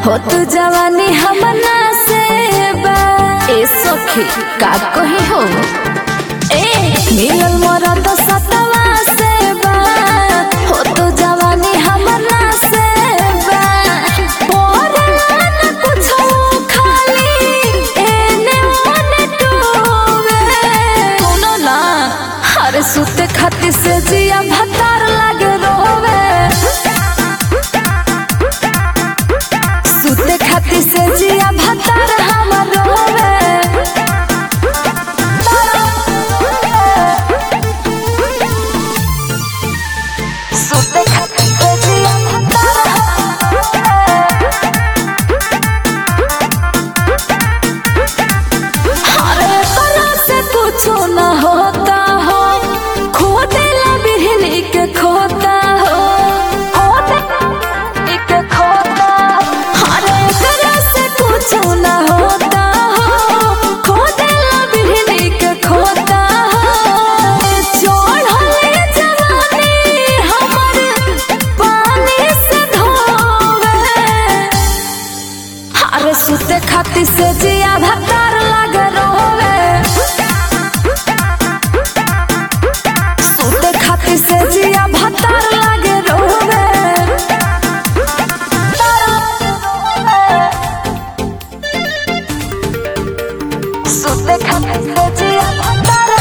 होत जवानी हमना से बा ए सखी का कही हो ए मिलल मोरा तो सतवा से बा होत जवानी हमना से बा पोरला न कुछो खाली एने ओने टोवे सुनो ना हर सुते खातिर से जिया भतार लागे रोवे सुते खातिर से जिया भतार हमर रोवे सुते खातिर से जिया भतार अरे तरह से कुछो न होता हो खोदे ला बिहनी के खोता हो खोदे के खोता अरे तरह से कुछो न होता हो खोदे ला बिहनी के खोता हो चढ़ले जवानी हमर पानी से धोवे अरे सुते खातिर से जिया भतार लागे रोवे सुते खातिर से जिया भतार लागे रोवे सुते खातिर से जिया भतार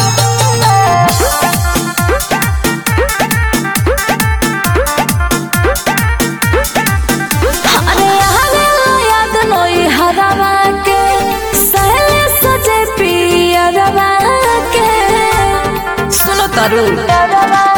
अरे आवे याद नोई हरवा के सहले सजे पियरवा के सुनो तारू